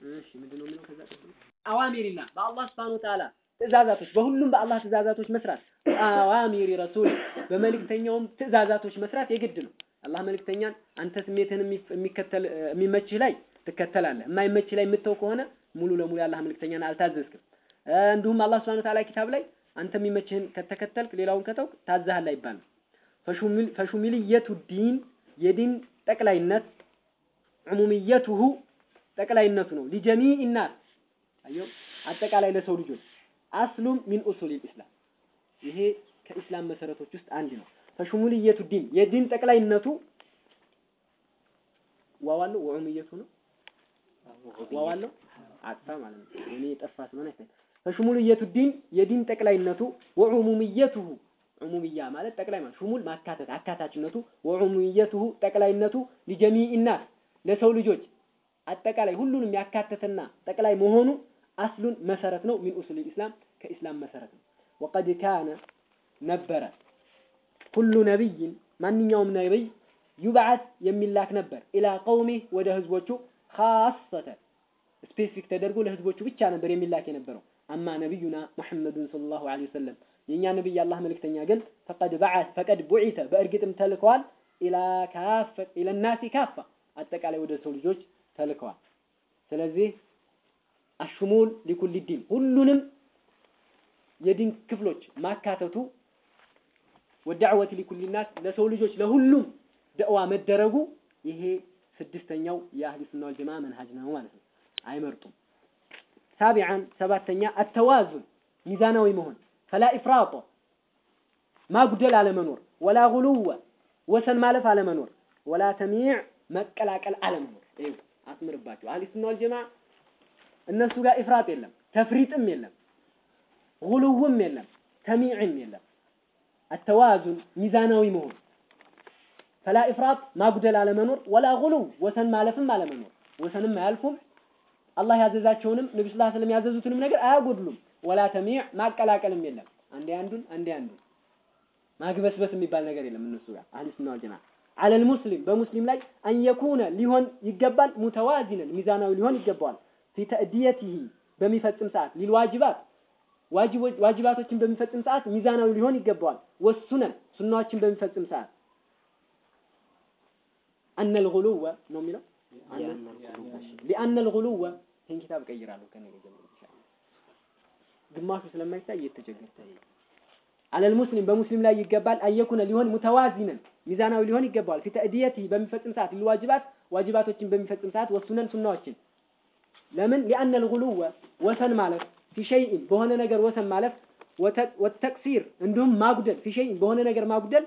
እሺ ምንድን ነው የሚለው ከዛ ቀጥሎ አዋሚሪላ በአላህ ስብሐነ ወተዓላ ትእዛዛቶች በሁሉም በአላህ ትእዛዛቶች መስራት አዋሚሪ ረሱል በመልእክተኛውም ትእዛዛቶች መስራት የግድ ነው። አላህ መልእክተኛን አንተ ስሜትን የሚከተል የሚመችህ ላይ ትከተላለህ፣ የማይመችህ ላይ የምተው ከሆነ ሙሉ ለሙሉ የአላህ መልእክተኛን አልታዘዝክም። እንዲሁም አላህ ስብሐነ ወተዓላ ኪታብ ላይ አንተ የሚመችህን ከተከተልክ ሌላውን ከተውክ ታዘሃል አይባልም። ፈሹሚልየቱ ዲን የዲን ጠቅላይነት ዑሙምየቱሁ ጠቅላይነቱ ነው። ሊጀሚዕ ናስ አየው አጠቃላይ ለሰው ልጆች አስሉም ሚን ኡሱል ኢስላም ይሄ ከኢስላም መሰረቶች ውስጥ አንድ ነው። ፈሹሙልየቱ ዲን የዲን ጠቅላይነቱ ዋዋለው ወዑሙየቱ ነው ዋዋለው አጥፋ ማለት ነው። እኔ የጠፋ ስለሆነ አይታይ ፈሹሙልየቱ ዲን የዲን ጠቅላይነቱ ወዑሙምየቱሁ ዑሙምያ ማለት ጠቅላይ ማለት ሹሙል ማካተት አካታችነቱ ወዑሙምየቱሁ ጠቅላይነቱ ሊጀሚዕ ናስ ለሰው ልጆች አጠቃላይ ሁሉንም ያካተተና ጠቅላይ መሆኑ አስሉን መሰረት ነው። ሚን ኡሱል ኢስላም ከኢስላም መሰረት ነው። ወቀድ ካነ ነበረ ኩሉ ነቢይን ማንኛውም ነቢይ ዩብዓት የሚላክ ነበር ኢላ ቀውሚህ ወደ ህዝቦቹ ካሰተን ስፔሲፊክ ተደርጎ ለህዝቦቹ ብቻ ነበር የሚላክ የነበረው። አማ ነቢዩና ሙሐመዱን ሰለላሁ ዐለይሂ ወሰለም የእኛ ነቢይ የአላህ መልእክተኛ ግን ፈቀድ በዓት ፈቀድ ቡዒተ በእርግጥም ተልከዋል ኢላ ካፈ ኢለናሲ ካፋ አጠቃላይ ወደ ሰው ልጆች ተልከዋል። ስለዚህ አሽሙል ሊኩል ዲን ሁሉንም የዲን ክፍሎች ማካተቱ ወዳዕወት ሊኩል ናስ ለሰው ልጆች ለሁሉም ደዕዋ መደረጉ ይሄ ስድስተኛው የአህሊ ሱና ወል ጀማዓ መንሃጅ ነው ማለት ነው። አይመርጡም። ሳቢዓን ሰባተኛ አተዋዙን ሚዛናዊ መሆን ፈላ ኢፍራጦ ማጉደል አለመኖር፣ ወላ ጉሉወ ወሰን ማለፍ አለመኖር፣ ወላ ተሚዕ መቀላቀል አለመኖር። ይኸው አስምርባቸው። አህሊ ሱና ወል ጀማዓ እነሱ ጋር ኢፍራጥ የለም፣ ተፍሪጥም የለም፣ ጉሉውም የለም፣ ተሚዕም የለም። አተዋዙን ሚዛናዊ መሆን ፈላ ኢፍራጥ ማጉደል አለመኖር፣ ወላ ጉሉው ወሰን ማለፍም አለመኖር። ወሰንም አያልፉም። አላህ ያዘዛቸውንም ነብዩ ሰለላሁ ዐለይሂ ወሰለም ያዘዙትንም ነገር አያጎድሉም። ወላ ተሚዕ ማቀላቀልም የለም። አንዴ አንዱን አንዴ አንዱን ማግበስበስ የሚባል ነገር የለም እነሱ ጋር አህሊ ሱና ወል ጀማዓ አለል ሙስሊም በሙስሊም ላይ አንየኩነ ሊሆን ይገባል ሙተዋዚነን ሚዛናዊ ሊሆን ይገባዋል ፊ ተእዲየቲሂ በሚፈጽም ሰዓት ሊልዋጅባት ዋጅባቶችን በሚፈጽም ሰዓት ሚዛናዊ ሊሆን ይገባዋል። ወሱነን ሱናዎችን በሚፈጽም ሰዓት አነል ጉሉወ ነው የሚለው ሊአነል ጉሉወ ይህን ኪታብ እቀይራለሁ ከነገ ጀምሮ ኢንሻአላህ። ግማሹ ስለማይታይ እየተቸገርኩ አለል ሙስሊም በሙስሊም ላይ ይገባል አየኩነ ሊሆን ሙተዋዚነን ሚዛናዊ ሊሆን ይገባዋል ፊ ተእዲየቲሂ በሚፈጽም ሰዓት ሊልዋጅባት ዋጅባቶችን በሚፈጽም ሰዓት ወሱነን ሱናዎችን ለምን ሊአነል ጉሉወ ወሰን ማለት ፊ ሸይኢን በሆነ ነገር ወሰን ማለት ወተቅሲር እንዲሁም ማጉደል ፊ ሸይኢን በሆነ ነገር ማጉደል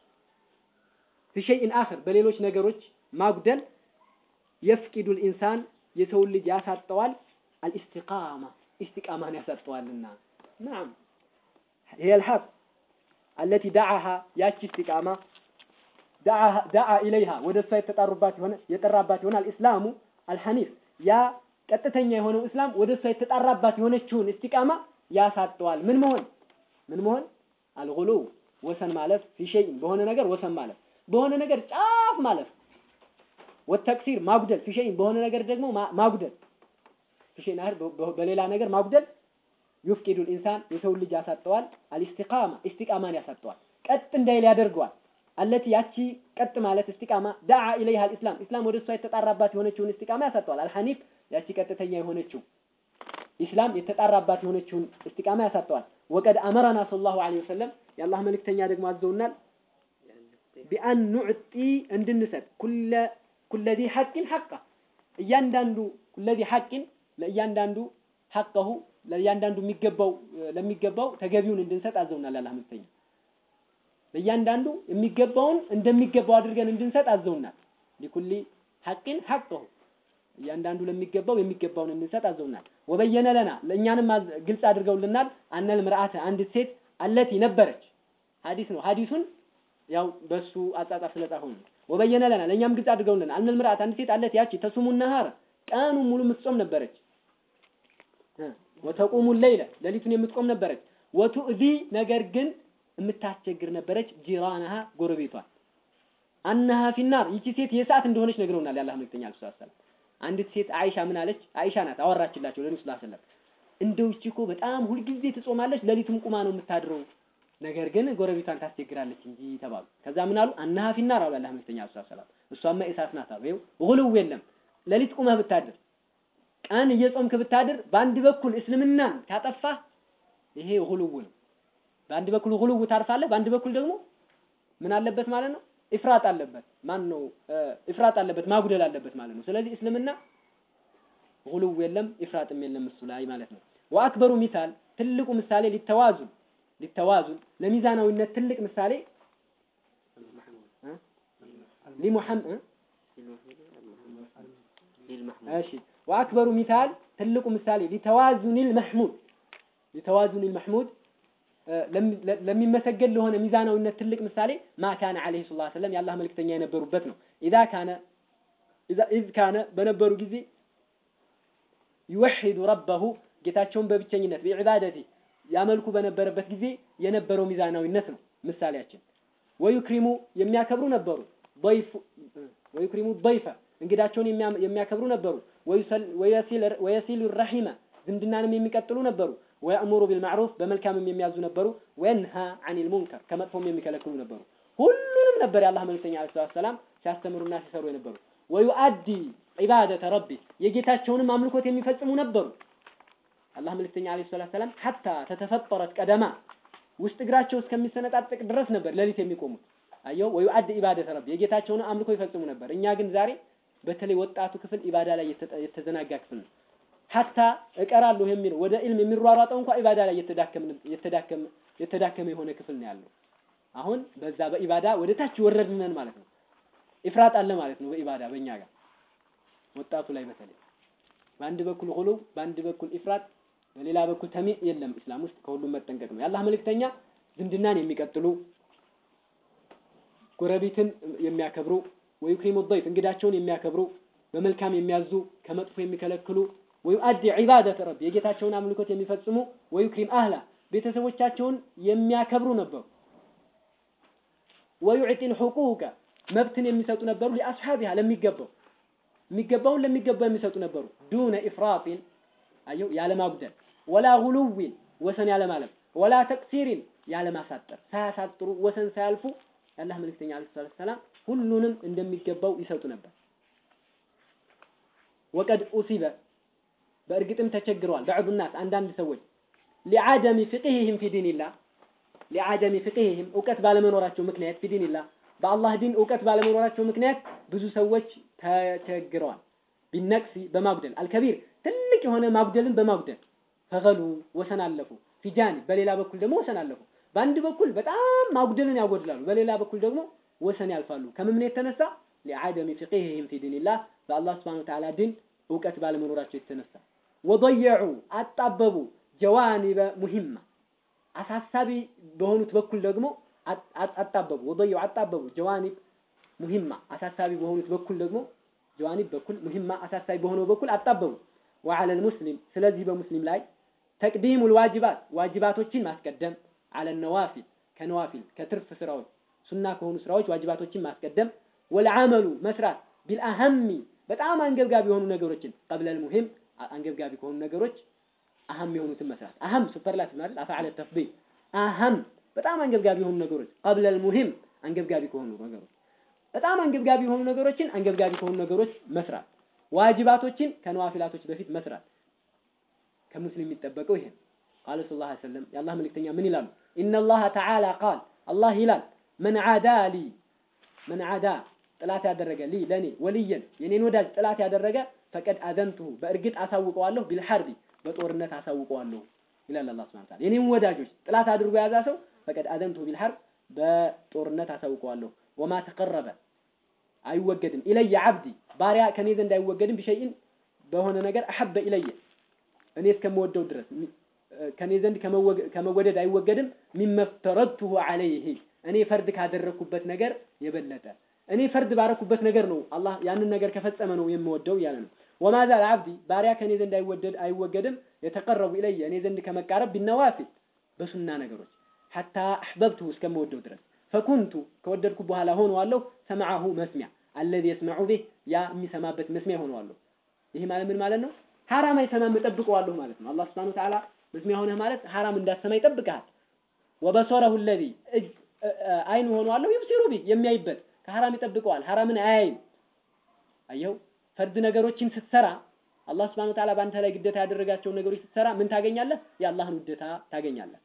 ፊ ሸይኢን አኽር በሌሎች ነገሮች ማጉደል የፍቂዱል ኢንሳን የሰውን ልጅ ያሳጠዋል አልኢስቲቃማ ኢስቲቃማን ያሳጠዋልና ናም هي الحق التي دعاها ያቺ ኢስቲቃማ دعا إليها ወደ እሷ የተጣሩባት የሆነ የጠራባት ይሆናል ኢስላሙ አልሐኒፍ ያ ቀጥተኛ የሆነው እስላም ወደ እሷ የተጣራባት የሆነችውን እስቲቃማ ያሳጠዋል። ምን መሆን ምን መሆን አልጉሉ ወሰን ማለፍ ፊሸይን በሆነ ነገር ወሰን ማለፍ በሆነ ነገር ጫፍ ማለፍ ወተክሲር ማጉደል ፊሸይን በሆነ ነገር ደግሞ ማጉደል ፊሸይን አህር በሌላ ነገር ማጉደል ዩፍቂዱል ኢንሳን የሰው ልጅ ያሳጠዋል። አልኢስቲቃማ ኢስቲቃማን ያሳጠዋል። ቀጥ እንዳይል ያደርገዋል። አለቲ ያቺ ቀጥ ማለት እስቲቃማ ዳዓ ኢለይሃ አልኢስላም ኢስላም ወደ እሷ የተጣራባት የሆነችውን እስቲቃማ ያሳጠዋል። አልሐኒፍ ያቺ ቀጥተኛ የሆነችው ኢስላም የተጣራባት የሆነችውን እስቲቃማ ያሳጠዋል። ወቀድ አመረና ሰለላሁ ዐለይሂ ወሰለም የአላህ መልእክተኛ ደግሞ አዘውናል ቢአን ኑዕጢ እንድንሰጥ ኩለ ኩለዚ ሐቂን ሐቃ እያንዳንዱ ኩለዚ ሐቂን ለእያንዳንዱ ሐቀሁ ለእያንዳንዱ የሚገባው ለሚገባው ተገቢውን እንድንሰጥ አዘውናል የአላህ መልእክተኛ ለእያንዳንዱ የሚገባውን እንደሚገባው አድርገን እንድንሰጥ አዘውናል። ሊኩሊ ሐቂን ሐቀሁ እያንዳንዱ ለሚገባው የሚገባውን እንድንሰጥ አዘውናል። ወበየነ ለና ለእኛንም ግልጽ አድርገውልናል። አነል ምርአተ አንዲት ሴት አለቲ ነበረች። ሐዲስ ነው። ሐዲሱን ያው በሱ አጻጻፍ ስለጻፈው ነው። ወበየነ ለና ለእኛም ግልጽ አድርገውልናል። አነል ምርአተ አንዲት ሴት አለቲ ያቺ ተሱሙ ነሃር ቀኑን ሙሉ የምትጾም ነበረች። ወተቁሙ ሌይለ ሌሊቱን የምትቆም ነበረች። ወቱእዚ ነገር ግን የምታስቸግር ነበረች። ጂራናሃ ጎረቤቷ አነሃ ፊናር ይቺ ሴት የእሳት እንደሆነች ነግረውናል። ያላህ መልክተኛ አለይሂ ሰላም አንዲት ሴት አይሻ ምን አለች? አይሻ ናት አወራችላቸው ለነብዩ ሰለላሁ ዐለይሂ ወሰለም። እንደው እቺ እኮ በጣም ሁልጊዜ ትጾማለች፣ ሌሊትም ቁማ ነው የምታድረው፣ ነገር ግን ጎረቤቷን ታስቸግራለች እንጂ ተባሉ። ከዛ ምን አሉ? አናሃ ፊናር አሉ አላህ መልክተኛ ሰለላሁ ዐለይሂ ወሰለም። እሷማ እሳት ናት አሉ። ይኸው ጉሉው የለም ሌሊት ቁመህ ብታድር ቀን እየጾምክ ብታድር በአንድ በኩል እስልምናን ካጠፋህ ይሄ ጉሉው ነው። በአንድ በኩል ጉሉው ታርፋለህ፣ በአንድ በኩል ደግሞ ምን አለበት ማለት ነው ኢፍራጥ አለበት። ማን ነው ኢፍራጥ አለበት ማጉደል አለበት ማለት ነው። ስለዚህ እስልምና ጉሉው የለም ኢፍራጥም የለም እሱ ላይ ማለት ነው። ወአክበሩ ሚሳል ትልቁ ምሳሌ ሊተዋዙን ሊተዋዙን ለሚዛናዊነት ትልቅ ምሳሌ ሊሙሐመድ እሺ ወአክበሩ ሚሳል ትልቁ ምሳሌ ሊተዋዙኒል መሕሙድ ሊተዋዙኒል መሕሙድ ለሚመሰገን ለሆነ ሚዛናዊነት ትልቅ ምሳሌ ማ ካነ ዓለይሂ ሰለላሁ ዐለይሂ ወሰለም የአላህ መልክተኛ የነበሩበት ነው። ኢዛ ካነ ኢዝ ካነ በነበሩ ጊዜ ይወሒዱ ረበሁ ጌታቸውን በብቸኝነት ቢዕባደቲ ያመልኩ በነበረበት ጊዜ የነበረው ሚዛናዊነት ነው ምሳሌያችን። ወዩክሪሙ የሚያከብሩ ነበሩ። ወዩክሪሙ ضይፈ እንግዳቸውን የሚያከብሩ ነበሩ። ወየሲሉ ረሒመ ዝምድናንም የሚቀጥሉ ነበሩ። ወየእሙሩ ቢልማዕሩፍ በመልካምም የሚያዙ ነበሩ። ወየንሃ አኒል ሙንከር ከመጥፎም የሚከለክሉ ነበሩ። ሁሉንም ነበር የአላህ መልክተኛ ዓለይሂ ሰላቱ ወሰላም ሲያስተምሩና ሲሰሩ የነበሩ። ወዩአዲ ዒባደተ ረቢ የጌታቸውንም አምልኮት የሚፈጽሙ ነበሩ። አላህ መልክተኛ ዓለይሂ ሰላቱ ወሰላም ሐታ ተተፈጠረት ቀደማ ውስጥ እግራቸው እስከሚሰነጣጠቅ ድረስ ነበር ሌሊት የሚቆሙት። አየው ወዩአዲ ዒባደተ ረቢ የጌታቸውን አምልኮ ይፈጽሙ ነበር። እኛ ግን ዛሬ በተለይ ወጣቱ ክፍል ኢባዳ ላይ የተዘናጋ ክፍል ነው። ሀታ እቀራለሁ የሚል ወደ ኢልም የሚሯሯጠው እንኳን ኢባዳ ላይ የተዳከመ የተዳከመ የሆነ ክፍል ነው ያለው። አሁን በዛ በኢባዳ ወደ ታች ወረድነን ማለት ነው። ኢፍራጥ አለ ማለት ነው በኢባዳ በእኛ ጋር ወጣቱ ላይ በተለይ በአንድ በኩል ጉሉ፣ በአንድ በኩል ኢፍራጥ፣ በሌላ በኩል ተሚዕ የለም። እስላም ውስጥ ከሁሉም መጠንቀቅ ነው። የአላህ መልእክተኛ ዝምድናን የሚቀጥሉ ጎረቤትን የሚያከብሩ ወዩክሪሙ ضይፍ እንግዳቸውን የሚያከብሩ በመልካም የሚያዙ ከመጥፎ የሚከለክሉ ወዩአዲ ዒባደተ ረቢ የጌታቸውን አምልኮት የሚፈጽሙ ወዩክሪም አህላ ቤተሰቦቻቸውን የሚያከብሩ ነበሩ። ወዩዕጢል ሑቁቀ መብትን የሚሰጡ ነበሩ። ሊአስሓቢሃ ለሚገባው የሚገባውን ለሚገባው የሚሰጡ ነበሩ። ዱነ ኢፍራጢን አየው ያለማጉደል፣ ወላ ጉሉዊን ወሰን ያለማለፍ፣ ወላ ተቅሲሪን ያለማሳጠር፣ ሳያሳጥሩ ወሰን ሳያልፉ የአላህ መልእክተኛ ዓለይሂ ሰላቱ ወሰላም ሁሉንም እንደሚገባው ይሰጡ ነበር። ወቀድ ኡሲበ በእርግጥም ተቸግረዋል። በዕዱ ናስ አንዳንድ ሰዎች ሊዓደሚ ፍቅህህም ፊ ዲንላህ ሊዓደሚ ፍቅህህም እውቀት ባለመኖራቸው ምክንያት ፊ ዲንላህ በአላህ ዲን እውቀት ባለመኖራቸው ምክንያት ብዙ ሰዎች ተቸግረዋል። ቢነቅሲ በማጉደል አልከቢር ትልቅ የሆነ ማጉደልን በማጉደል ፈገሉ ወሰን አለፉ። ፊጃኒ በሌላ በኩል ደግሞ ወሰን አለፉ። በአንድ በኩል በጣም ማጉደልን ያጎድላሉ፣ በሌላ በኩል ደግሞ ወሰን ያልፋሉ። ከምን የተነሳ ሊዓደሚ ፍቅህህም ፊ ዲንላህ በአላህ ስብሐነሁ ወተዓላ ዲን እውቀት ባለመኖራቸው የተነሳ ወضየዑ አጣበቡ ጀዋኒበ ሙሂማ አሳሳቢ በሆኑት በኩል ደግሞ አጣበቡ ወضየዑ አጣበቡ ጀዋኒብ ሙሂማ አሳሳቢ በሆኑት በኩል ደግሞ ጀዋኒብ በኩል ሙሂማ አሳሳቢ በሆነው በኩል አጣበቡ ወዐለ ልሙስሊም ስለዚህ በሙስሊም ላይ ተቅዲሙል ዋጅባት ዋጅባቶችን ማስቀደም አለ ነዋፊል ከነዋፊል ከትርፍ ስራዎች ሱና ከሆኑ ስራዎች ዋጅባቶችን ማስቀደም ወልዓመሉ መስራት ቢልአሀሚ በጣም አንገብጋቢ የሆኑ ነገሮችን ቀብለል ሙሂም አንገብጋቢ ከሆኑ ነገሮች አህም የሆኑትን መስራት አህም ሱፐርላቲቭ ማለት አፈዓለ ተፍዲል አህም በጣም አንገብጋቢ የሆኑ ነገሮች ቀብለል ሙሂም አንገብጋቢ ከሆኑ ነገሮች በጣም አንገብጋቢ የሆኑ ነገሮችን አንገብጋቢ ከሆኑ ነገሮች መስራት ዋጅባቶችን ከነዋፊላቶች በፊት መስራት ከሙስሊም የሚጠበቀው ይሄ ቃለ ሰለላሁ ዐለይሂ ወሰለም የአላህ መልእክተኛ ምን ይላሉ? ኢነላህ ተዓላ ቃል አላህ ይላል መን ዓዳ ሊ መን ዓዳ ጥላት ያደረገ ሊ ለኔ ወልየን የኔን ወዳጅ ጥላት ያደረገ ፈቀድ አዘንቱሁ በእርግጥ አሳውቀዋለሁ ቢልሐርቢ በጦርነት አሳውቀዋለሁ ይላል አላህ ሱብሓነሁ ወተዓላ። የኔን ወዳጆች ጥላት አድርጎ የያዛ ሰው ፈቀድ አዘንቱሁ ቢልሐርብ በጦርነት አሳውቀዋለሁ። ወማ ተቀረበ አይወገድም ኢለየ ዓብዲ ባሪያ ከኔ ዘንድ አይወገድም ቢሸይን በሆነ ነገር አሐበ ኢለየ እኔ እስከምወደው ድረስ ከኔ ዘንድ ከመወደድ አይወገድም ሚመፍተረድቱሁ ዐለይህ እኔ ፈርድ ካደረግኩበት ነገር የበለጠ እኔ ፈርድ ባረኩበት ነገር ነው አላህ ያንን ነገር ከፈጸመ ነው የምወደው እያለ ነው። ወማዛል አብዲ ባሪያ ከኔ ዘንድ አይወደድ አይወገድም የተቀረቡ ኢለየ እኔ ዘንድ ከመቃረብ ቢነዋፊል በሱና ነገሮች ሐታ አሕበብቱሁ እስከምወደው ድረስ ፈኩንቱ ከወደድኩ በኋላ ሆነዋለሁ ሰምዐሁ መስሚያ አለዚ የስመዑ ቢህ ያ የሚሰማበት መስሚያ ሆነዋለሁ። ይሄ ማለት ምን ማለት ነው? ሐራም አይሰማም እጠብቀዋለሁ ማለት ነው። አላህ ሱብሓነሁ ወተዓላ መስሚያ ሆነህ ማለት ሐራም እንዳትሰማ ይጠብቅሃል። ወበሶረሁ ለዚ አይን ሆኗለሁ ይብሲሩ ቢ የሚያይበት ከሐራም ይጠብቀዋል። ሐራምን አያይም። አየው ፈርድ ነገሮችን ስትሰራ አላህ ሱብሓነሁ ወተዓላ በአንተ ላይ ግዴታ ያደረጋቸውን ነገሮች ስትሰራ ምን ታገኛለህ? የአላህን ውዴታ ታገኛለህ።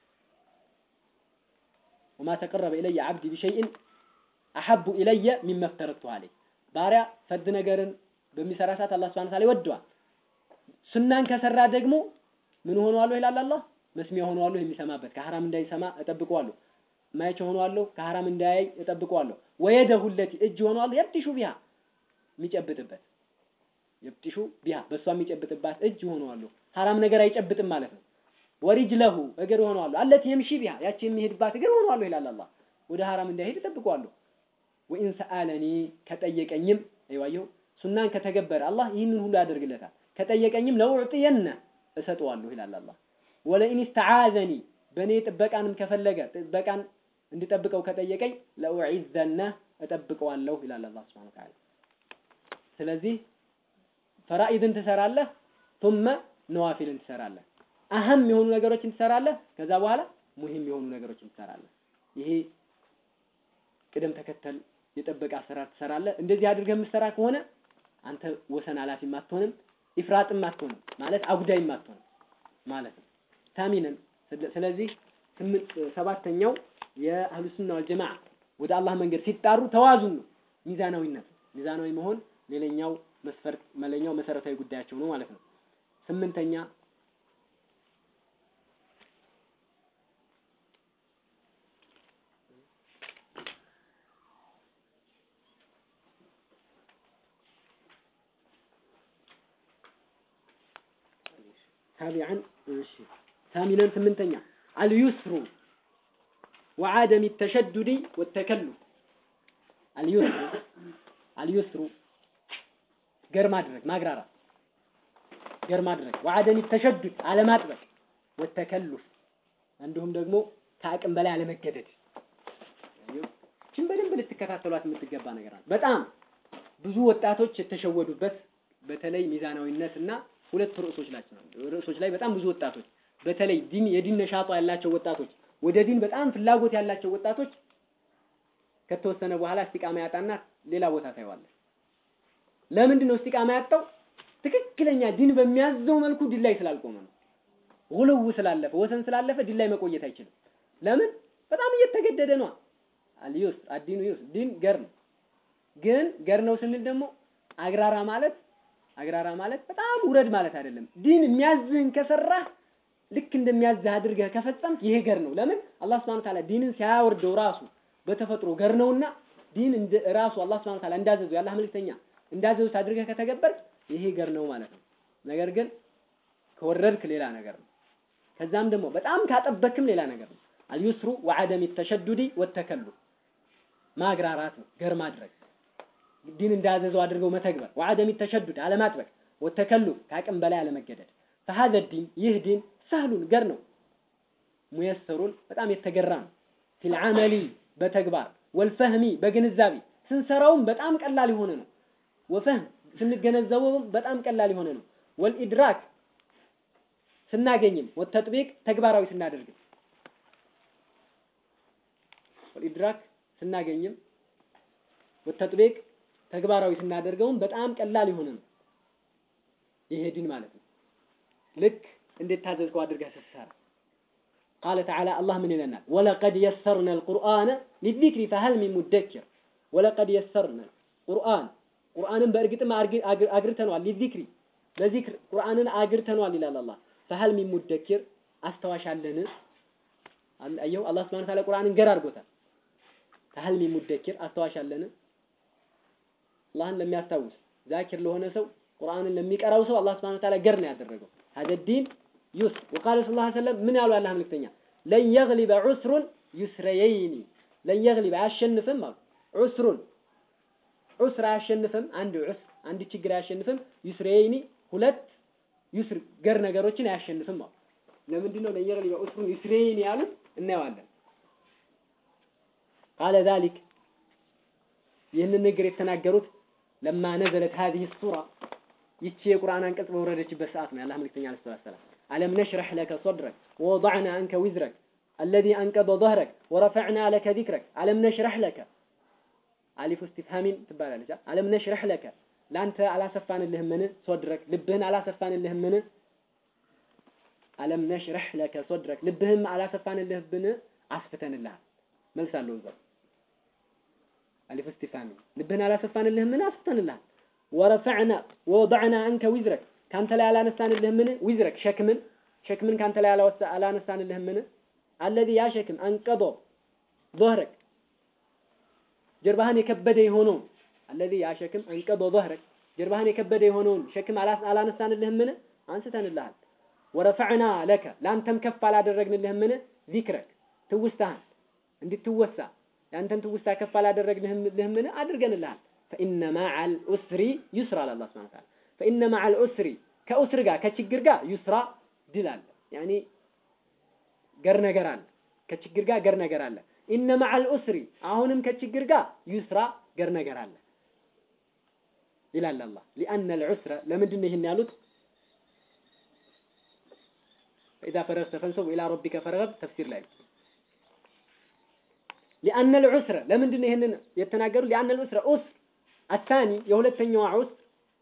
ወማ ተቀረበ ኢለየ አብዲ ቢሸይእን አሐቡ ኢለየ ሚመ ፍተረድቱ ዐለይህ ባሪያ ፈርድ ነገርን በሚሰራ ሰዓት አላህ ሱብሓነሁ ወተዓላ ይወደዋል። ሱናን ከሰራ ደግሞ ምን ሆነዋለሁ ይላል አላህ መስሚያ ሆነዋለሁ የሚሰማበት ከሐራም እንዳይሰማ እጠብቀዋለሁ። ማየች ሆነዋለሁ ከሐራም እንዳያይ እጠብቀዋለሁ። ወየደሁ ለቲ እጅ ሆነዋለሁ የብጢሹ ቢሃ የሚጨብጥበት የብጢሹ ቢሃ በእሷ የሚጨብጥባት እጅ ሆነዋለሁ። ሐራም ነገር አይጨብጥም ማለት ነው። ወሪጅለሁ እግር ሆነዋለሁ አለቲ የምሺ ቢሃ ያቺ የሚሄድባት እግር ሆነዋለሁ ይላል አላህ። ወደ ሐራም እንዳይሄድ እጠብቀዋለሁ። ወኢን ሰአለኒ ከጠየቀኝም አይዋየው ሱናን ከተገበረ አላህ ይህንን ሁሉ ያደርግለታል። ከጠየቀኝም ለውዕጥየነ እሰጠዋለሁ ይላል አላህ። ወለኢን ስተዓዘኒ በእኔ ጥበቃንም ከፈለገ ጥበቃን እንድጠብቀው ከጠየቀኝ ለኡዒዘነ እጠብቀዋለሁ ይላል አላህ ሱብሓነሁ ወተዓላ። ስለዚህ ፈራኢድን ትሰራለህ፣ ቱመ ነዋፊልን ትሰራለህ። አህም የሆኑ ነገሮችን ትሰራለህ፣ ከዛ በኋላ ሙሂም የሆኑ ነገሮችን ትሰራለህ። ይሄ ቅደም ተከተል የጠበቀ አሰራር ትሰራለህ። እንደዚህ አድርገህ የምትሰራ ከሆነ አንተ ወሰን ኃላፊም አትሆንም፣ ኢፍራጥም አትሆንም ማለት አጉዳይም አትሆንም ማለት ነው። ታሚነን ስለዚህ ስምንት ሰባተኛው የአህሉ ሱና ወል ጀማዓ ወደ አላህ መንገድ ሲጣሩ ተዋዙን ነው፣ ሚዛናዊነት ነው። ሚዛናዊ መሆን ሌላኛው መስፈርት መለኛው መሰረታዊ ጉዳያቸው ነው ማለት ነው። ስምንተኛ ታቢዓን እሺ ثامنا ስምንተኛ አልዩስሩ وعدم التشدد والتكلف اليسر اليسر ገር ማድረግ ማግራራት ገር ማድረግ وعدم التشدد አለማጥበቅ والتكلف እንዲሁም ደግሞ ከአቅም በላይ አለመገደድ ይህችን በደንብ ልትከታተሏት የምትገባ ነገር አለ። በጣም ብዙ ወጣቶች የተሸወዱበት በተለይ ሚዛናዊነት እና ሁለት ርዕሶች ናቸው ርዕሶች ላይ በጣም ብዙ ወጣቶች በተለይ ዲን የዲን ነሻጧ ያላቸው ወጣቶች ወደ ዲን በጣም ፍላጎት ያላቸው ወጣቶች ከተወሰነ በኋላ እስቲቃማ ያጣና ሌላ ቦታ ታየዋለህ። ለምንድን ነው እስቲቃማ ያጣው? ትክክለኛ ዲን በሚያዘው መልኩ ዲን ላይ ስላልቆመ ነው። ጉልው ስላለፈ ወሰን ስላለፈ ዲን ላይ መቆየት አይችልም። ለምን? በጣም እየተገደደ ነው። አልዩስ አዲኑ ዩስ ዲን ገር ነው። ግን ገር ነው ስንል ደግሞ አግራራ ማለት አግራራ ማለት በጣም ውረድ ማለት አይደለም። ዲን የሚያዝህን ከሰራህ ልክ እንደሚያዝህ አድርገህ ከፈጸምክ ይሄ ገር ነው። ለምን አላህ Subhanahu Ta'ala ዲንን ሲያወርደው ራሱ በተፈጥሮ ገር ነውና ዲን እንደ ራሱ አላህ Subhanahu Ta'ala እንዳዘዘው የአላህ መልእክተኛ እንዳዘዙት አድርገህ ከተገበርክ ይሄ ገር ነው ማለት ነው። ነገር ግን ከወረድክ ሌላ ነገር ነው። ከዛም ደግሞ በጣም ካጠበክም ሌላ ነገር ነው። አልዩስሩ ወዐደም ተሸዱዲ ወተከሉፍ ማግራራት ነው ገር ማድረግ ዲን እንዳዘዘው አድርገው መተግበር ወዐደም ተሸዱድ አለማጥበቅ ወተከሉፍ ከአቅም በላይ አለመገደድ ፈሀዘ ዲን ይህ ዲን ሰህሉን ገር ነው ሙየሰሩን በጣም የተገራ ነው ፊል ዐመሊ በተግባር ወልፈህሚ በግንዛቤ ስንሰራውም በጣም ቀላል የሆነ ነው ወፈህም ስንገነዘበውም በጣም ቀላል የሆነ ነው ወልኢድራክ ስናገኝም ወተጥቢቅ ተግባራዊ ስናደርግም ወልኢድራክ ስናገኝም ወተጥቢቅ ተግባራዊ ስናደርገውም በጣም ቀላል የሆነ ነው ይሄ ዲን ማለት ነው ልክ እንዴት ታዘዝከው አድርገህ ስትሰራ قال تعالى الله من لنا ولقد يسرنا القرآن للذكر فهل من مدكر ولقد يسرنا القرآن ቁርአንን በእርግጥም አግርተነዋል ሊዚክሪ ለዚክር ቁርአንን አግርተነዋል ይላል አላህ ፈሀል ሚን ሙደኪር አስታዋሽ አለን አየው አላህ Subhanahu Ta'ala ቁርአንን ገር አድርጎታል ፈሀል ሚን ሙደኪር አስታዋሽ አለን አላህን ለሚያስታውስ ዛኪር ለሆነ ሰው ቁርአንን ለሚቀራው ሰው አላህ Subhanahu Ta'ala ገር ነው ያደረገው هذا الدين يسر وقال صلى الله عليه وسلم ምን ያሉ አላህ መልክተኛ ለን يغلب عسر يسريين ለን يغلب አያሸንፍም አሉ ዑስሩን ዑስር አያሸንፍም አንድ ዑስር አንድ ችግር አያሸንፍም ዩስሬይኒ ሁለት ዩስር ገር ነገሮችን አያሸንፍም አሉ ለምንድን ነው ለየግሊ ዑስሩን ዩስሬይኒ ያሉት እናየዋለን ቃለ ذلك ይህንን ንግር የተናገሩት ለማ ነዘለት هذه السورة ይቺ የቁርአን አንቀጽ በወረደችበት ሰዓት ነው የአላህ መልእክተኛ አለይሂ ሰላቱ ወሰላም አለም ነሽረህ ለከ ሶድረክ ወወضዕና አንከ ዊዝረክ አለዚ አንቀበ ظهرك ورفعنا لك ذكرك አለም ነሽረህ ለከ አሊፍ እስቲፍሃሚን ትባላለች አለም ነሽረህ ለከ ለአንተ አላሰፋንልህምን ሶድረክ ልብህን አላሰፋንልህምን አለም ነሽረህ ለከ ሶድረክ ልብህም አላሰፋንልህብን አስፍተንልሃል መልስ አለው እዛው አሊፍ እስቲፋሚ ልብህን አላሰፋንልህምን አስፍተንልሃል ወረፈዕና ወወضዕና አንከ ዊዝረክ ካንተ ላይ አላነሳንልህምን ዊዝረክ ሸክምን ሸክምን ካንተ ላይ አላነሳንልህምን አለዚ ያ ሸክም አንቀዶ ظهرك ጀርባህን የከበደ የሆነውን አለዚ ያ ሸክም አንቀዶ ظهرك ጀርባህን የከበደ የሆነውን ሸክም አላነሳንልህምን አንስተንልሃል ወረፈዕና ለከ ለአንተም ከፍ አላደረግንልህምን ዚክረክ ትውስታህን እንድትወሳ የአንተን ትውስታ ከፍ አላደረግንልህምን አድርገንልሃል ፈኢነ ማዓል ዑስሪ ዩስራ አለ አላህ ሱብሓነሁ ወተዓላ ፈኢነ ማዓል ዑስሪ ከዑስር ጋር ከችግር ጋር ዩስራ ድል አለ ያኒ ገር ነገር አለ ከችግር ጋር ገር ነገር አለ ኢነ ማዓል ዑስሪ አሁንም ከችግር ጋር ዩስራ ገር ነገር አለ ይላል አላህ ሊአነ አልዑስረ ለምንድን ነው ይህን ያሉት فإذا فرغت فانصب إلى ربك فرغب تفسير ላይ لأن العسر ለምንድን ነው ይሄንን የተናገሩ لأن العسر ዑስር الثاني የሁለተኛዋ ዑስር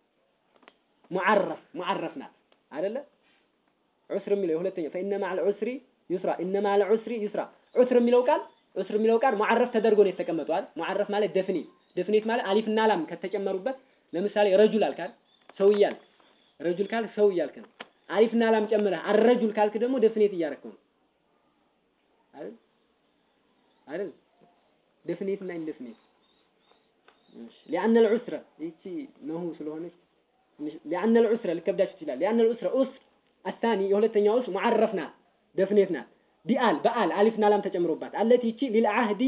ሙዓረፍ ሙዓረፍ ናት አይደለ ዑስር የሚለው የሁለተኛው فإن مع العسر يسرا إن مع العسر يسرا ዑስር የሚለው ቃል ዑስር የሚለው ቃል ሙዓረፍ ተደርጎ ነው የተቀመጠው አይደል ሙዓረፍ ማለት ደፍኒት ደፍኒት ማለት አሊፍ እና ላም ከተጨመሩበት ለምሳሌ ረጁል አልካል ሰው እያልክ ረጁል ካል ሰው እያልክ ነው አሊፍና ላም ጨምረህ አረጁል ካልክ ደግሞ ደፍኔት እያረከው ነው አይደል አይደል ደፍኔት እና ኢንደፍኔት እሺ لأن العسرة ይቺ ነሁ ስለሆነች لأن العسرة ልከብዳችሁ ይችላል لأن العسرة ዑስር الثاني የሁለተኛው ዑስር ሙዓረፍ ናት ደፍኔት ናት ቢአል በአል አሊፍና ላም ተጨምሮባት አለቲ ይቺ ሊልዓህዲ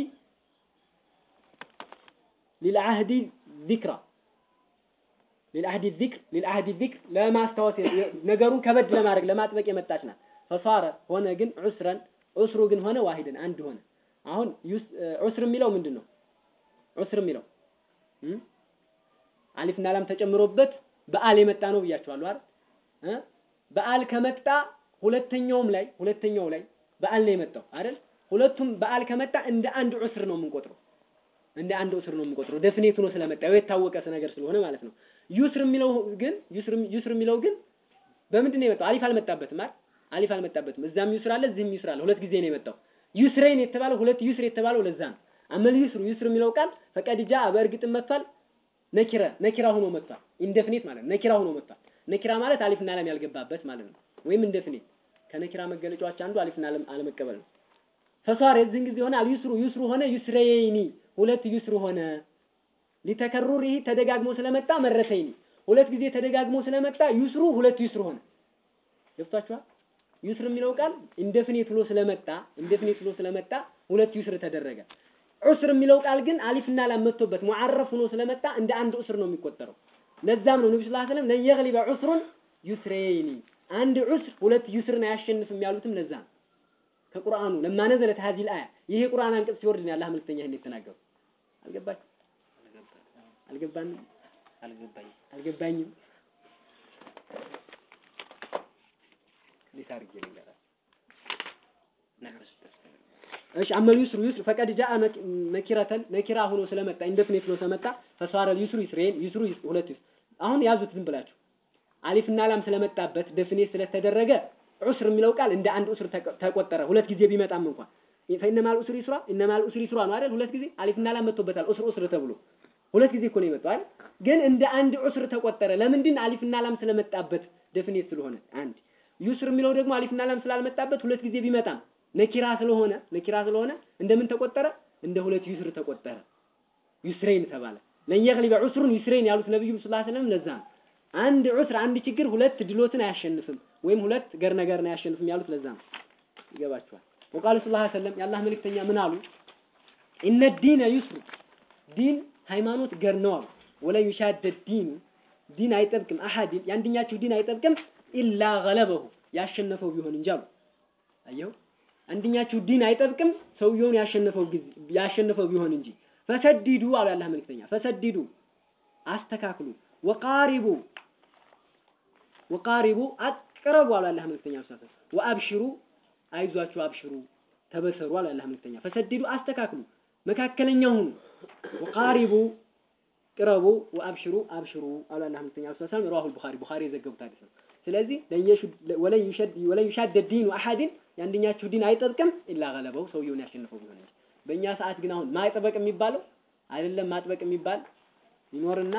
ሊልዓህዲ ذكرى ሊልአህዲ ዚክር ሊልአህዲ ዚክር ለማስታወስ ነገሩን ከበድ ለማድረግ ለማጥበቅ የመጣች ናት። ፈሳረ ሆነ ግን ዑስረን ዑስሩ ግን ሆነ ዋሂድን አንድ ሆነ። አሁን ዑስር የሚለው ምንድን ነው? ዑስር የሚለው አሊፍና ላም ተጨምሮበት በአል የመጣ ነው ብያቸዋለሁ አይደል? በአል ከመጣ ሁለተኛውም ላይ ሁለተኛው ላይ በአል ነው የመጣው አይደል? ሁለቱም በአል ከመጣ እንደ አንድ ዑስር ነው የምንቆጥረው። እንደ አንድ ዑስር ነው የምንቆጥረው። ደፍኔት ሆኖ ስለመጣ የታወቀ ነገር ስለሆነ ማለት ነው። ዩስር የሚለው ግን ዩስር ዩስር የሚለው ግን በምንድን ነው የመጣው? አሊፍ አልመጣበትም አይደል? አሊፍ አልመጣበትም። እዛም ዩስር አለ፣ እዚህም ዩስር አለ። ሁለት ጊዜ ነው የመጣው። ዩስሬን የተባለው ሁለት ዩስር የተባለው ለዛ ነው። አመል ዩስሩ ዩስር የሚለው ቃል ፈቀድ ጃ በእርግጥም መጥቷል። ነኪረ ነኪራ ሆኖ መጥቷል። ኢንደፍኔት ማለት ነው። ነኪራ ሆኖ መጥቷል። ነኪራ ማለት አሊፍና ላም ያልገባበት ማለት ነው። ወይም ኢንደፍኔት ከነኪራ መገለጫዎች አንዱ አሊፍና ላም አለመቀበል ነው። ፈሷር የዚህን ጊዜ ሆነ አልዩስሩ ዩስሩ ሆነ ዩስሬኒ ሁለት ዩስሩ ሆነ ሊተከሩር ይህ ተደጋግሞ ስለመጣ መረተይኒ ሁለት ጊዜ ተደጋግሞ ስለመጣ ዩስሩ ሁለት ዩስሩ ሆነ። ገብቷችኋል? ዩስር የሚለው ቃል ኢንደፊኒት ብሎ ስለመጣ ኢንደፊኒት ብሎ ስለመጣ ሁለት ዩስር ተደረገ። ዑስር የሚለው ቃል ግን አሊፍና ላም መጥቶበት ሙዓረፍ ሆኖ ስለመጣ እንደ አንድ ዑስር ነው የሚቆጠረው። ለዛም ነው ነብዩ ሰለላሁ ዐለይሂ ወሰለም ለን የግሊበ ዑስሩን ዩስረይኒ አንድ ዑስር ሁለት ዩስርን አያሸንፍም ያሉትም ለዛ ነው። ከቁርአኑ ለማ ነዘለት ሀዚህ አያ ይሄ ቁርአን አንቀጽ ሲወርድ ነው የአላህ መልክተኛ ይሄን የተናገሩ። አልገባችሁ? አልገባንም? አልገባኝም። አልገባኝም። እንዴት አድርጌ ልንገራችሁ? ነፍስ እሺ አመል ዩስሩ ዩስሩ ፈቀድ ጃአ ነኪረተን ነኪራ ሆኖ ስለመጣ ኢንደፊኒት ሆኖ ስለመጣ ፈሷረ ዩስሩ ይስሬን ዩስሩ ይስ- ሁለት ዩስ አሁን ያዙት ዝም ብላችሁ አሊፍና ላም ስለመጣበት ደፊኒት ስለተደረገ ዑስር የሚለው ቃል እንደ አንድ ዑስር ተቆ- ተቆጠረ ሁለት ጊዜ ቢመጣም እንኳን ፈኢነማል ዑስሪ ይስራ ኢነማል ዑስሪ ይስራ ነው አይደል ሁለት ጊዜ አሊፍና ላም መጥቶበታል ዑስር ዑስር ተብሎ ሁለት ጊዜ እኮ ነው የመጣው አይደል ግን እንደ አንድ ዑስር ተቆጠረ ለምንድን አሊፍና ላም ስለመጣበት ደፊኒት ስለሆነ አንድ ዩስር የሚለው ደግሞ አሊፍና ላም ስላልመጣበት ሁለት ጊዜ ቢመጣም ነኪራ ስለሆነ ነኪራ ስለሆነ እንደምን ተቆጠረ እንደ ሁለት ዩስር ተቆጠረ ዩስሬን ተባለ ለን የግሊበ ዑስሩን ዩስሬን ያሉት ነብዩ ሰለላሁ ዐለይሂ ወሰለም ለዛ ነው አንድ ዑስር አንድ ችግር ሁለት ድሎትን አያሸንፍም ወይም ሁለት ገር ነገርን አያሸንፍም ያሉት ለዛ ነው ይገባችኋል ወቃሉ ሰለላሁ ዐለይሂ ወሰለም የአላህ መልእክተኛ ምን አሉ ኢነ ዲነ ዩስሩ ዲን ሃይማኖት ገር ነው አሉ ወለን ዩሻደ ዲኑ ዲን አይጠብቅም አሐድን የአንደኛችሁ ዲን አይጠብቅም ኢላ ገለበሁ ያሸነፈው ቢሆን እንጂ አሉ አየው አንደኛችሁ ዲን አይጠብቅም ሰውየውን ያሸነፈው ጊዜ ያሸነፈው ቢሆን እንጂ ፈሰዲዱ አሉ የአላህ መልእክተኛ ፈሰዲዱ አስተካክሉ ወቃሪቡ ወቃሪቡ አቅረቡ አሉ አላህ መልክተኛ ሰለላሁ ዐለይሂ ወሰለም ወአብሽሩ አይዟችሁ አብሽሩ ተበሰሩ አሉ አላህ መልክተኛ ፈሰድዱ አስተካክሉ መካከለኛ ሁኑ ወቃሪቡ ቅረቡ ወአብሽሩ አብሽሩ አሉ አላህ መልክተኛ ሰለላሁ ዐለይሂ ወሰለም ረዋሁል ቡኻሪ ቡኻሪ የዘገቡት ሐዲስ ነው ስለዚህ ወለን ዩሸድ ወለን ዩሻደ ዲኑ አሐድን የአንደኛችሁ ዲን አይጠብቅም ኢላ ገለበው ሰውየውን ያሸንፈው ቢሆን እንጂ በእኛ ሰዓት ግን አሁን ማጥበቅ የሚባለው አይደለም ማጥበቅ የሚባል ይኖርና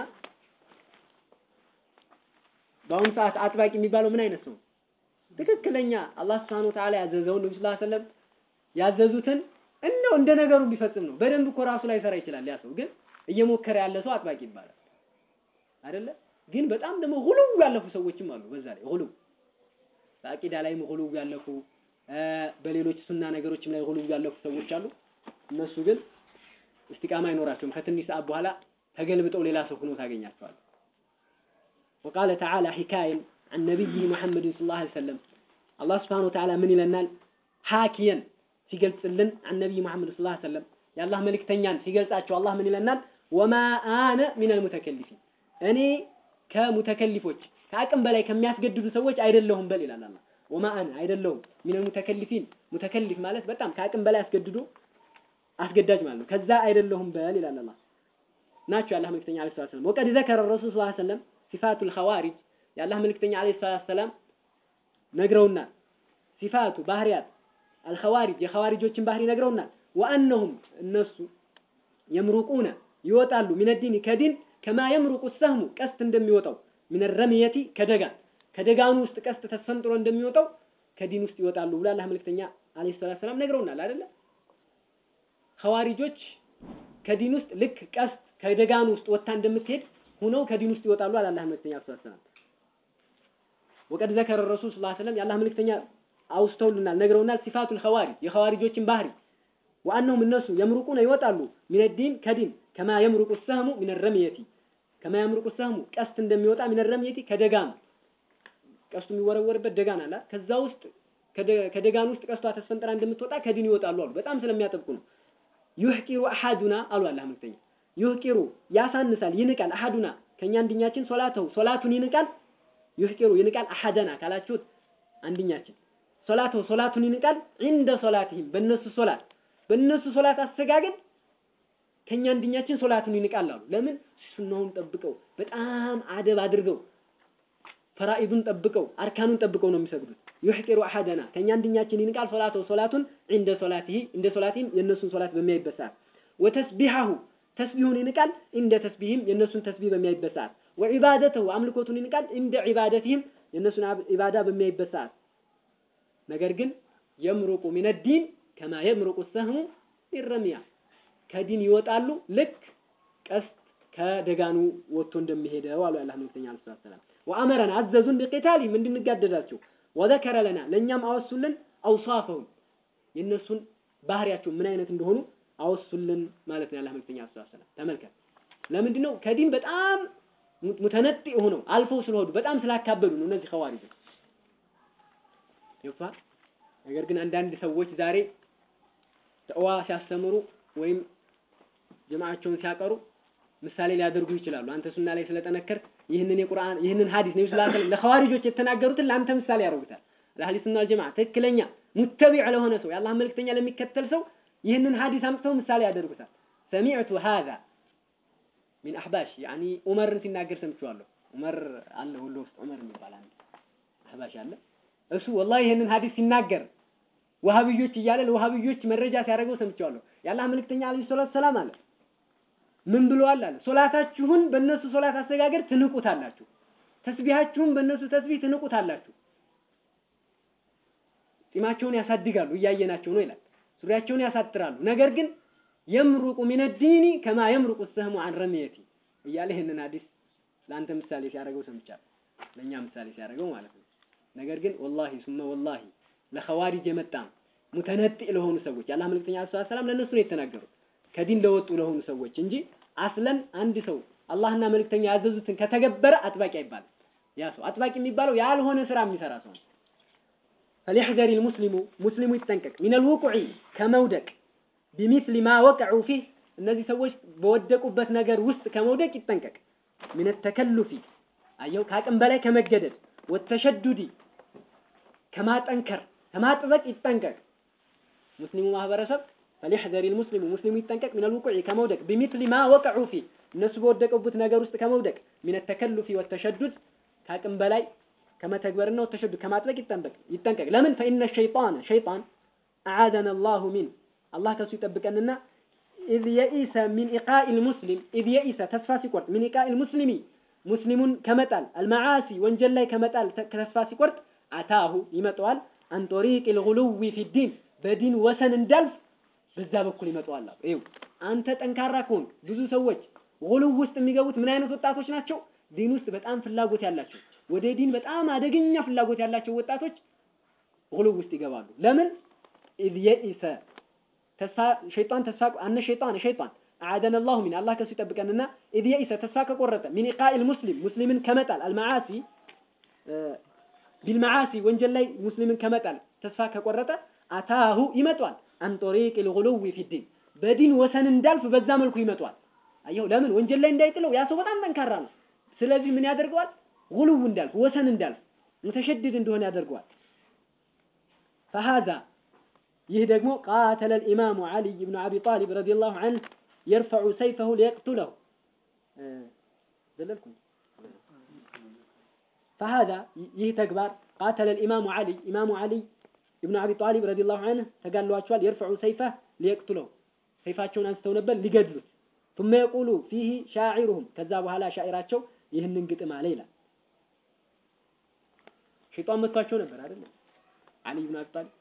በአሁኑ ሰዓት አጥባቂ የሚባለው ምን አይነት ነው? ትክክለኛ አላህ Subhanahu Wa Ta'ala ያዘዘውን ነብዩ ሰለላሁ ዐለይሂ ወሰለም ያዘዙትን እንደው እንደ ነገሩ ቢፈጽም ነው። በደንብ እኮ ራሱ ላይ ሰራ ይችላል ያ ሰው ግን እየሞከረ ያለ ሰው አጥባቂ ይባላል አይደለ? ግን በጣም ደግሞ ሁሉው ያለፉ ሰዎችም አሉ። በዛ ላይ ሁሉው በአቂዳ ላይም ሁሉው ያለፉ በሌሎች ሱና ነገሮችም ላይ ሁሉው ያለፉ ሰዎች አሉ። እነሱ ግን እስቲቃማ አይኖራቸውም። ከትንሽ ሰዓት በኋላ ተገልብጠው ሌላ ሰው ሆኖ ታገኛቸዋል። وقال تعالى حكاية عن نبيه محمد صلى الله عليه وسلم الله سبحانه وتعالى من لنا حاكيا ሲገልጽልን عن نبي محمد صلى الله عليه وسلم የአላህ መልእክተኛን ሲገልጻቸው አላህ ምን ይለናል? ወማ አነ ሚነል ሙተከሊፊን እኔ ከሙተከሊፎች ከአቅም በላይ ከሚያስገድዱ ሰዎች አይደለሁም በል ይላል አላህ። ወማ አነ አይደለሁም ሚነል ሙተከሊፊን ሙተከሊፍ ማለት በጣም ከአቅም በላይ አስገድዶ አስገዳጅ ማለት ነው። ከዛ አይደለሁም በል ይላል አላህ። ናቸው የአላህ መልእክተኛ አለይሂ ሰላም ወቀድ ዘከረ ረሱል ሰለላሁ ዐለይሂ ወሰለም ሲፋቱል ኸዋሪጅ የአላህ መልእክተኛ አለይሂ ሰላም ነግረውናል። ሲፋቱ ባህሪያት አልኸዋሪጅ የኸዋሪጆችን ባህሪ ነግረውናል። ወአነሁም እነሱ የምሩቁነ ይወጣሉ ሚነዲን ከዲን ከማ የምሩቁ ሰህሙ ቀስት እንደሚወጣው ሚነ ረምየቲ ከደጋን ከደጋኑ ውስጥ ቀስት ተሰንጥሮ እንደሚወጣው ከዲን ውስጥ ይወጣሉ ብሎ አላህ መልእክተኛ አለይሂ ሰላም ነግረውናል አይደለ? ኸዋሪጆች ከዲን ውስጥ ልክ ቀስት ከደጋኑ ውስጥ ወጥታ እንደምትሄድ ሁነው ከዲን ውስጥ ይወጣሉ አለ አላህ መልእክተኛ ሰለላሁ ዐለይሂ ወሰለም። ወቀድ ዘከረ ረሱል ሰለላሁ ዐለይሂ ወሰለም የአላህ መልእክተኛ አውስተውልናል፣ ነግረውናል። ሲፋቱል ኸዋሪጅ የኸዋሪጆችን ባህሪ ወአነሁም እነሱ የምሩቁነ ይወጣሉ ሚነ ዲን ከዲን ከማ የምሩቁ ሰህሙ ሚነ ረምየቲ ከማ የምሩቁ ሰህሙ ቀስት እንደሚወጣ ሚነ ረምየቲ ከደጋኑ ቀስቱ የሚወረወርበት ደጋን አለ ከዛ ውስጥ ከደጋን ውስጥ ቀስቷ ተስፈንጥራ እንደምትወጣ ከዲን ይወጣሉ አሉ። በጣም ስለሚያጠብቁ ነው። ዩህቂሩ አሐዱና አሉ አላህ መልእክተኛ ዩህቂሩ ያሳንሳል፣ ይንቃል። አሐዱና ከኛ አንድኛችን ሶላተው ሶላቱን ይንቃል። ዩህቂሩ ይንቃል። አሐደና ካላችሁት አንድኛችን ሶላተው ሶላቱን ይንቃል። እንደ ሶላትህም በእነሱ ሶላት በእነሱ ሶላት አሰጋገድ ከኛ አንድኛችን ሶላቱን ይንቃል አሉ። ለምን ሱናውን ጠብቀው በጣም አደብ አድርገው ፈራኢዱን ጠብቀው አርካኑን ጠብቀው ነው የሚሰግዱት። ዩህቂሩ አሐደና ከኛ አንድኛችን ይንቃል። ሶላተው ሶላቱን እንደ ሶላትህ እንደ ሶላትህም የእነሱን ሶላት በሚያይበት ሰዓት ወተስቢሐሁ ተስቢሁን ይንቃል እንደ ተስቢህም የእነሱን ተስቢህ በሚያይበት ሰዓት ወዒባደተሁ አምልኮቱን ይንቃል እንደ ዒባደትህም የእነሱን ኢባዳ በሚያይበት ሰዓት ነገር ግን የምሩቁ ሚነ ዲን ከማ የምሩቁ ሰህሙ ይረሚያ ከዲን ይወጣሉ ልክ ቀስት ከደጋኑ ወጥቶ እንደሚሄደው አሉ የአላህ መልእክተኛ ዓለይሂ ሰላም ወአመረን አዘዙን ቢቂታሊህም እንድንጋደዳቸው ወዘከረ ለና ለእኛም አወሱልን አውሳፈሁም የእነሱን ባህሪያቸው ምን አይነት እንደሆኑ አወሱልን ማለት ነው። የአላህ መልእክተኛ ሰለላሁ ዐለይሂ ወሰለም ተመልከት። ለምንድን ነው ከዲን በጣም ሙተነጢ ሆነው አልፈው ስለሆዱ በጣም ስላካበዱ ነው እነዚህ ኸዋሪጆች ይፋ ነገር ግን አንዳንድ ሰዎች ዛሬ ተዋ ሲያስተምሩ ወይም ጀማዓቸውን ሲያቀሩ ምሳሌ ሊያደርጉ ይችላሉ። አንተ ሱና ላይ ስለጠነከርክ ይህንን የቁርአን ይህንን ሐዲስ ነብዩ ሰለላሁ ዐለይሂ ወሰለም ለኸዋሪጆች የተናገሩትን ለአንተ ምሳሌ ያደርጉታል። ለአህሊ ሱና ወልጀማዓ ትክክለኛ ሙተቢዕ ለሆነ ሰው የአላህ መልእክተኛ ለሚከተል ሰው ይህንን ሐዲስ አምጥተው ምሳሌ ያደርጉታል። ሰሚዕቱ ሃዛ ሚን አህባሽ ያኒ ዑመርን ሲናገር ሰምቼዋለሁ። ዑመር አለ ወሎ ውስጥ ዑመር የሚባል አንድ አህባሽ አለ። እሱ ወላሂ ይህንን ሐዲስ ሲናገር ወሃብዮች እያለ ለወሃብዮች መረጃ ሲያደርገው ሰምቼዋለሁ። የአላህ መልእክተኛ አለይሂ ሰላቱ ሰላም አለ ምን ብለዋል አለ ሶላታችሁን በእነሱ ሶላት አሰጋገር ትንቁታላችሁ፣ ተስቢሃችሁን በእነሱ ተስቢህ ትንቁታላችሁ። ጢማቸውን ያሳድጋሉ እያየናቸው ነው ይላል። ሱሪያቸውን ያሳጥራሉ። ነገር ግን የምሩቁ ሚነ ዲኒ ከማ የምሩቁ ሰህሙ አን ረሚየቲ እያለ ይህንን ሐዲስ ለአንተ ምሳሌ ሲያደርገው ሰምቻለሁ። ለእኛ ምሳሌ ሲያደርገው ማለት ነው። ነገር ግን ወላሂ ሱመ ወላሂ ለኸዋሪጅ የመጣ ሙተነጢ ለሆኑ ሰዎች የአላህ መልእክተኛ ሰለላሁ ዐለይሂ ወሰለም ለእነሱ ነው የተናገሩት ከዲን ለወጡ ለሆኑ ሰዎች እንጂ አስለን አንድ ሰው አላህና መልእክተኛ ያዘዙትን ከተገበረ አጥባቂ አይባልም። ያ ሰው አጥባቂ የሚባለው ያልሆነ ስራ የሚሰራ ሰው ነው። فليحذر المسلم ሙስሊሙ ይጠንቀቅ ሚነል ውቁዒ ከመውደቅ ቢሚስሊ ማ ወቀዑ ፊህ እነዚህ ሰዎች በወደቁበት ነገር ውስጥ ከመውደቅ ይጠንቀቅ። ሚነ ተከሉፊ አየው ከአቅም በላይ ከመገደድ ወተሸዱዲ ከማጠንከር ከማጥበቅ ይጠንቀቅ። ሙስሊሙ ማህበረሰብ ፈሊሕዘሪ ልሙስሊሙ ሙስሊሙ ይጠንቀቅ ሚነል ውቁዕ ከመውደቅ ቢሚስሊ ማ ወቀዑ ፊ እነሱ በወደቀቡት ነገር ውስጥ ከመውደቅ ሚነ ተከሉፊ ወተሸዱድ ከአቅም በላይ ከመተግበርና ወተሸዱድ ከማጥበቅ ይጠንቀቅ ይጠንቀቅ። ለምን ፈኢነ ሸይጣን ሸይጣን አዓደነ አላሁ ሚን አላህ ከሱ ይጠብቀንና ኢዝ የኢሰ ሚን ኢቃኢል ሙስሊም ኢዝ የኢሰ ተስፋ ሲቆርጥ ሚን ኢቃኢል ሙስሊሚ ሙስሊሙን ከመጣል አልመዓሲ ወንጀል ላይ ከመጣል ተስፋ ሲቆርጥ አታሁ ይመጣዋል አን ጦሪቅ ልጉሉዊ ፊ ዲን በዲን ወሰን እንዳልፍ በዛ በኩል ይመጣዋል። ይኸው አንተ ጠንካራ ከሆንክ ብዙ ሰዎች ጉሉው ውስጥ የሚገቡት ምን አይነት ወጣቶች ናቸው? ዲን ውስጥ በጣም ፍላጎት ያላቸው ወደ ዲን በጣም አደገኛ ፍላጎት ያላቸው ወጣቶች ጉሉው ውስጥ ይገባሉ። ለምን ኢዝ የኢሰ ተስፋ ሸይጣን ተስፋ አነ ሸይጣን ሸይጣን አዓደነ አላሁ ሚን አላህ ከሱ ይጠብቀንና ኢዝ የኢሰ ተስፋ ከቆረጠ ሚን ኢቃኢል ሙስሊም ሙስሊምን ከመጣል አልመዓሲ ቢልመዓሲ ወንጀል ላይ ሙስሊምን ከመጣል ተስፋ ከቆረጠ አታሁ ይመጧል አን ጦሪቅ ልጉሉዊ ፊ ዲን በዲን ወሰን እንዳልፍ በዛ መልኩ ይመጧል። አየሁ ለምን ወንጀል ላይ እንዳይጥለው ያ ሰው በጣም ጠንካራ ነው። ስለዚህ ምን ያደርገዋል? ጉሉው እንዳልፍ ወሰን እንዳልፍ ሙተሸድድ እንደሆነ ያደርገዋል። ፈሃዛ ይህ ደግሞ ቃተለ ልኢማሙ ዓሊይ ብኑ አቢ ጣሊብ ረዲየላሁ ዐንሁ የርፈዑ ሰይፈሁ ሊየቅቱለሁ ዘለልኩኝ ፈሃዛ ይህ ተግባር ቃተለ ልኢማሙ ዓሊይ ኢማሙ ዓሊይ ኢብኑ አቢ ጣሊብ ረዲየላሁ ዐንሁ ተጋድለዋቸዋል። የርፈዑ ሰይፈህ ሊየቅቱለሁ ሰይፋቸውን አንስተው ነበር ሊገድሉት። ثم يقول فيه شاعرهم ከዛ በኋላ ሻዒራቸው ይህንን ግጥም አለ ይላል። ሸይጣን መጥቷቸው ነበር አይደል? አሊ ኢብኑ አቢ ጣሊብ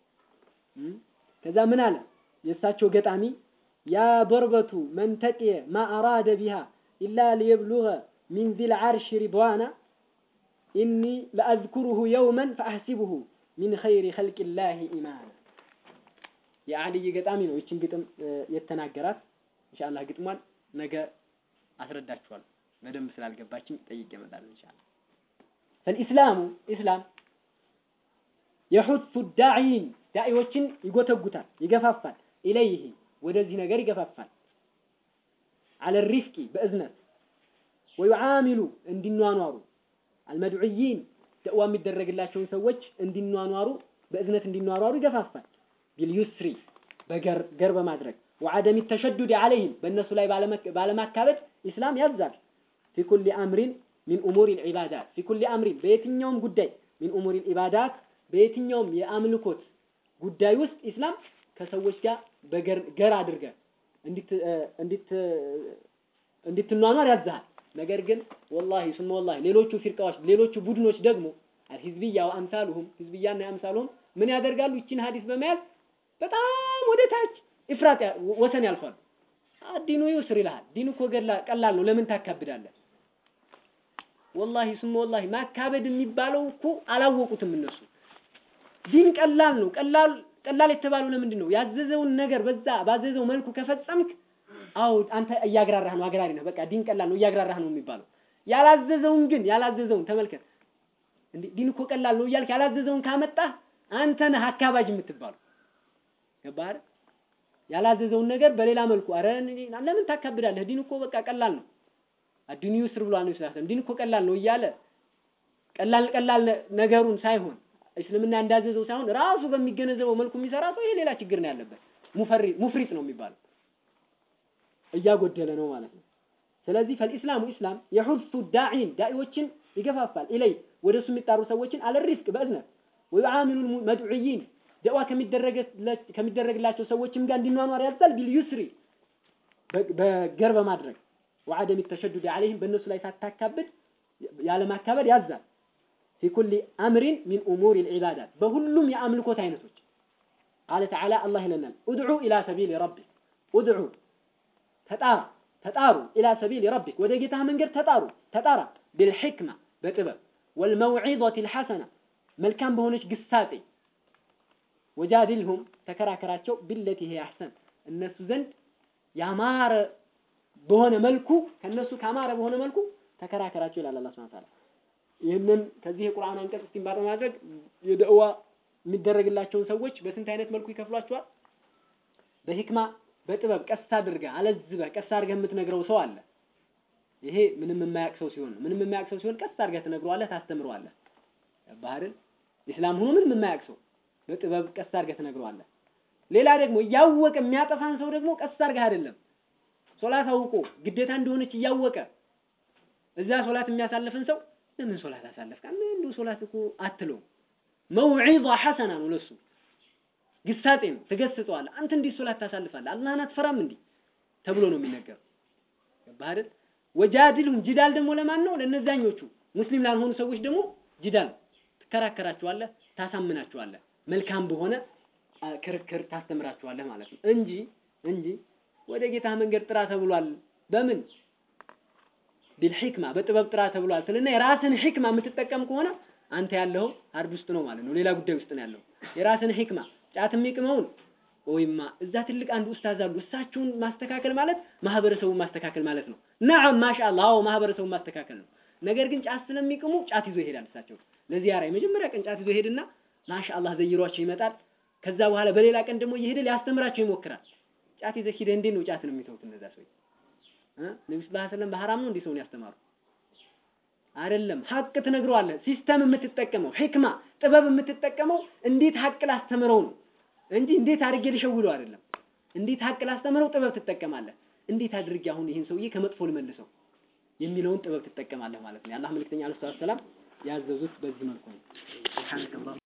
ከዛ ምን አለ የእሳቸው ገጣሚ ያ ضربة من تقي ما أراد بها إلا ليبلغ من ذي العرش رضوانا إني لأذكره يوما فأحسبه ሚን ኸይሪ ኸልቂላሂ ኢማን የአልይ ገጣሚ ነው። ይችን ግጥም የተናገራት ኢንሻአላህ ግጥሟን ነገ አስረዳችኋለሁ። በደንብ ስላልገባችኝ ጠይቄ እመጣለሁ ኢንሻአላህ። ፈልኢስላሙ ኢስላም የሑቱ ዳዒን ዳዒዎችን ይጎተጉታል፣ ይገፋፋል። ኢለይህ ወደዚህ ነገር ይገፋፋል። አለ ሪፍቂ በእዝነት ወዩዓሚሉ እንዲኗኗሩ አልመድዑይን ደዕዋ የሚደረግላቸውን ሰዎች እንዲኗኗሩ በእዝነት እንዲኗኗሩ ይገፋፋል። ቢልዩስሪ በገር ገር በማድረግ ወዐደሚ ተሸዱድ ዐለይህም በእነሱ ላይ ባለማካበድ ኢስላም ያዛል። ፊ ኩሊ አምሪን ሚን ኡሙሪ ልዒባዳት ፊ ኩሊ አምሪን በየትኛውም ጉዳይ ሚን ኡሙሪ ልዒባዳት በየትኛውም የአምልኮት ጉዳይ ውስጥ ኢስላም ከሰዎች ጋር በገር ገር አድርገህ እንድትኗኗር ያዝሃል። ነገር ግን ወላሂ ሱመ ወላሂ ሌሎቹ ፊርቃዎች ሌሎቹ ቡድኖች ደግሞ አልሂዝብያ ወአምሳሉሁም ሂዝብያና አምሳሉሁም ምን ያደርጋሉ? ይችን ሀዲስ በመያዝ በጣም ወደ ታች ኢፍራጥ ወሰን ያልፋሉ። ዲኑ ይስር ይልሃል። ዲኑ እኮ ቀላል ነው፣ ለምን ታካብዳለህ? ወላሂ ሱመ ወላሂ ማካበድ የሚባለው እኮ አላወቁትም እነሱ። ዲን ቀላል ነው። ቀላል ቀላል የተባለው ለምንድን ነው? ያዘዘውን ነገር በዛ ባዘዘው መልኩ ከፈጸምክ አዎ አንተ እያግራራህ ነው፣ አግራሪ ነህ። በቃ ዲን ቀላል ነው፣ እያግራራህ ነው የሚባለው። ያላዘዘውን ግን ያላዘዘውን ተመልከት። እንዴ ዲን እኮ ቀላል ነው እያልክ ያላዘዘውን ካመጣህ አንተ ነህ አካባጅ የምትባለው። ገባህ አይደል? ያላዘዘውን ነገር በሌላ መልኩ አረ ለምን ታካብዳለህ? ዲን እኮ በቃ ቀላል ነው። አዲኑ ይስር ብሏል ነው ስላሰም ዲን እኮ ቀላል ነው እያለ ቀላል ቀላል ነገሩን ሳይሆን እስልምና እንዳዘዘው ሳይሆን ራሱ በሚገነዘበው መልኩ የሚሰራ ሰው ይሄ ሌላ ችግር ነው ያለበት። ሙፈሪ ሙፍሪጥ ነው የሚባለው እያጎደለ ነው ማለት ነው። ስለዚህ ፈልኢስላሙ ኢስላም የሑሱ ዳዒን ዳዒዎችን ይገፋፋል። ኢለይ ወደሱ የሚጣሩ ሰዎችን አለ ሪፍቅ በእዝነት ወዩዓሚሉ መድዑይን ደዋ ከሚደረግላቸው ሰዎችም ጋር እንዲኗኗር ያዛል። ቢልዩስሪ በገር በማድረግ ወዐደሚ ተሸዱድ ዐለይህም በእነሱ ላይ ሳታካብድ ያለማካበድ ያዛል። ፊ ኩሊ አምሪን ሚን ኡሙሪ ልዒባዳት በሁሉም የአምልኮት አይነቶች ቃለ ተዓላ አላህ ይለናል ኡድዑ ኢላ ሰቢል ረቢክ ኡድዑ ተጣራ ተጣሩ ኢላ ሰቢል ረቢክ ወደ ጌታህ መንገድ ተጣሩ ተጣራ ቢልሕክማ በጥበብ ወልመውዒዘት ልሐሰና መልካም በሆነች ግሳጤ ወጃድልሁም ተከራከራቸው ቢለቲ ሂየ አሕሰን እነሱ ዘንድ ያማረ በሆነ መልኩ ከነሱ ካማረ በሆነ መልኩ ተከራከራቸው ይላል አላህ ሱብሓነሁ ወተዓላ። ይህንን ከዚህ የቁርአን አንቀጽ እስቲንባጥ በማድረግ የደዕዋ የሚደረግላቸውን ሰዎች በስንት አይነት መልኩ ይከፍሏቸዋል? በሂክማ በጥበብ ቀስ አድርገህ አለዝበህ ቀስ አድርገህ የምትነግረው ሰው አለ። ይሄ ምንም የማያውቅ ሰው ሲሆን ነው። ምንም የማያውቅ ሰው ሲሆን ቀስ አድርገህ ትነግረዋለህ፣ ታስተምረዋለህ። ባህርን ኢስላም ሆኖ ምንም የማያውቅ ሰው በጥበብ ቀስ አድርገህ ትነግረዋለህ። ሌላ ደግሞ እያወቀ የሚያጠፋን ሰው ደግሞ ቀስ አድርገህ አይደለም ሶላት አውቆ ግዴታ እንደሆነች እያወቀ እዛ ሶላት የሚያሳልፍን ሰው ለምን ሶላት አሳለፍክ? እንዲሁ ሶላት እኮ አትለውም። መውዒዛ ሐሰና ነው ለሱ ግሳጤ ነው። ትገስጠዋለህ። አንተ እንዲህ ሶላት ታሳልፋለህ? አላህን አትፈራም እንዲህ ተብሎ ነው የሚነገረው። ገባህ አይደል? ወጃድልሁም ጂዳል ደግሞ ለማን ነው? ለነዛኞቹ ሙስሊም ላልሆኑ ሰዎች ደግሞ ጂዳል ትከራከራቸዋለህ፣ ታሳምናቸዋለህ። መልካም በሆነ አ፣ ክርክር ታስተምራቸዋለህ ማለት ነው እንጂ እንጂ ወደ ጌታ መንገድ ጥራ ተብሏል። በምን ቢልሂክማ በጥበብ ጥራ ተብሏል ስልና የራስን ሂክማ የምትጠቀም ከሆነ አንተ ያለው ሀርድ ውስጥ ነው ማለት ነው። ሌላ ጉዳይ ውስጥ ነው ያለው። የራስን ሂክማ ጫት የሚቅመውን ወይማ እዛ ትልቅ አንድ ኡስታዝ አሉ። እሳቸውን ማስተካከል ማለት ማህበረሰቡን ማስተካከል ማለት ነው። ነዓም ማሻአላህ፣ አዎ ማህበረሰቡን ማስተካከል ነው። ነገር ግን ጫት ስለሚቅሙ ጫት ይዞ ይሄዳል። እሳቸው ለዚያራ የመጀመሪያ ቀን ጫት ይዞ ይሄድና ማሻአላህ ዘይሯቸው ይመጣል። ከዛ በኋላ በሌላ ቀን ደግሞ እየሄደ ሊያስተምራቸው ይሞክራል። ጫት ይዘህ ሂደህ እንዴት ነው ጫት ነው የሚተውት እነዛ ሰዎች? እ ነብዩ ሰለላሁ ዐለይሂ ወሰለም በሐራም ነው እንዴ ሰውን ያስተማሩ? አይደለም። ሀቅ ትነግረዋለህ። ሲስተም የምትጠቀመው ሂክማ ጥበብ የምትጠቀመው እንዴት ሀቅ ላስተምረው ነው እንጂ እንዴት አድርጌ ልሸውለው አይደለም። እንዴት ሀቅ ላስተምረው ጥበብ ትጠቀማለህ። እንዴት አድርጌ አሁን ይህን ሰውዬ ከመጥፎ ልመልሰው የሚለውን ጥበብ ትጠቀማለህ ማለት ነው። የአላህ መልእክተኛ አለይሂ ሰላም ያዘዙት በዚህ መልኩ ነው። ሱብሃነከ